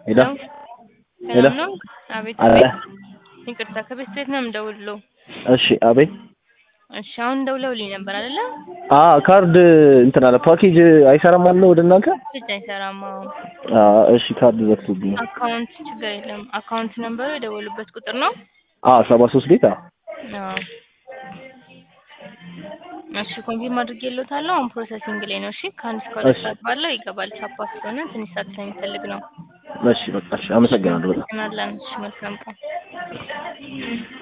ሄሎ ሄሎ ሰላም ነው? አቤት አለ አቤት። ይቅርታ ከቤት ቤት ነው የምደውልለው። እሺ አቤት እሺ አሁን ደውለውልኝ ነበር አይደለ? አ ካርድ እንትን አለ ፓኬጅ አይሰራም አለ ወደ እናንተ ብቻ አይሰራም። አዎ አ እሺ ካርድ ዘግቶብኝ አካውንት ችግር የለም። አካውንት ነምበሩ የደወሉበት ቁጥር ነው። አ ሰባ ሶስት ቤት አ አዎ እሺ ኮንፊርም አድርጌልዎታለሁ። አሁን ፕሮሰሲንግ ላይ ነው። እሺ ከአንድ እስከ ሁለት እሺ። ሰዓት ባለው ይገባል። ቻፓ ስለሆነ ትንሽ ሰዓት ስለሚፈልግ ነው። እሺ በቃ እሺ አመሰግናለሁ በጣም እናለን። እሺ መልካም ቀን